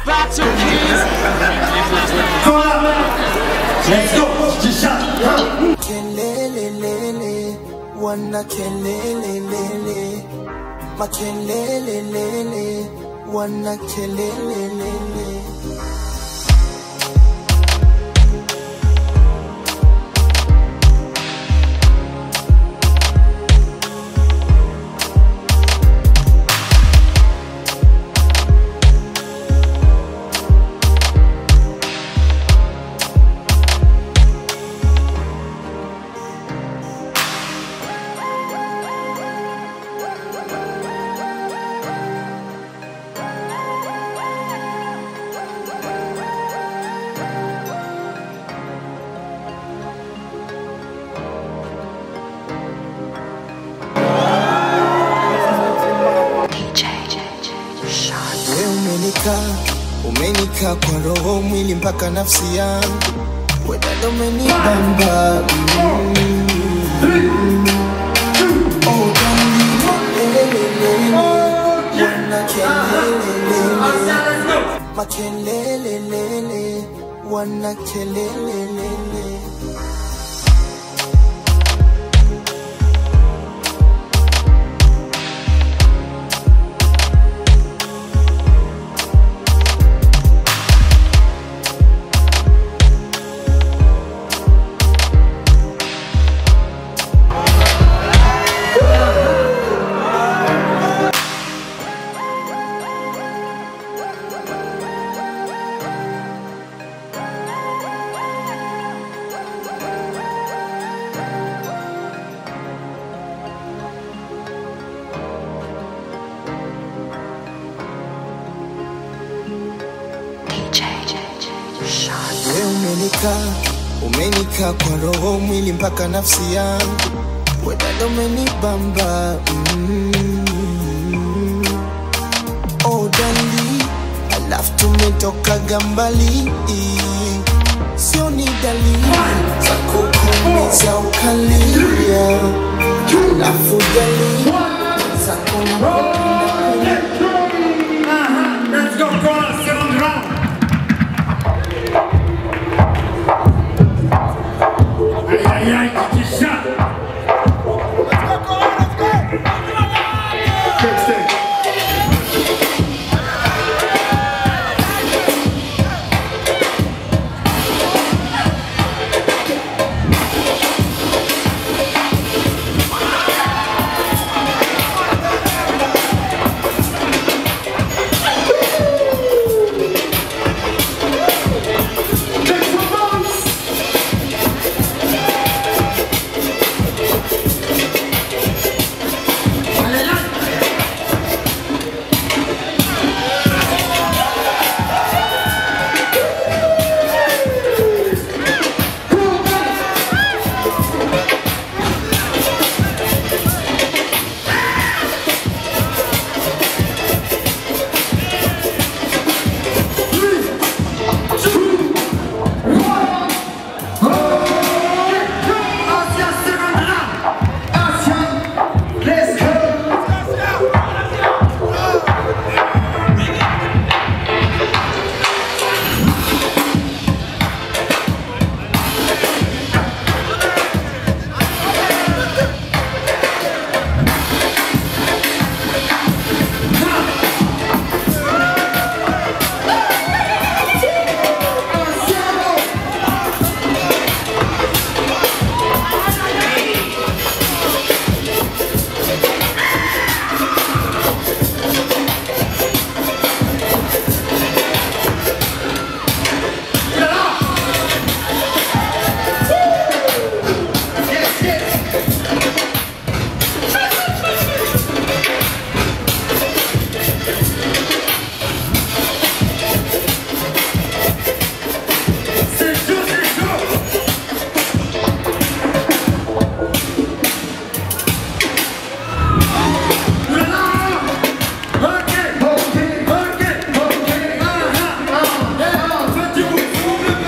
battle keys. Let's go. G-Shot. Kelelelele, wana kelelelele, makelelelele, wana kelelelele. We umenikaa umenikaa kwa roho mwili mpaka nafsi yangu wedada umenibamba mm. Oh, darling, lelelelele, wana kelelelele, makelelelele, wana kelelelele. We umenikaa umenikaa kwa roho mwili mpaka nafsi yangu wedada umenibamba mm. Oh dali alafu tumetokaga mbali sio ni dalili za kukumiza ukalia alafu dalili za kunapenda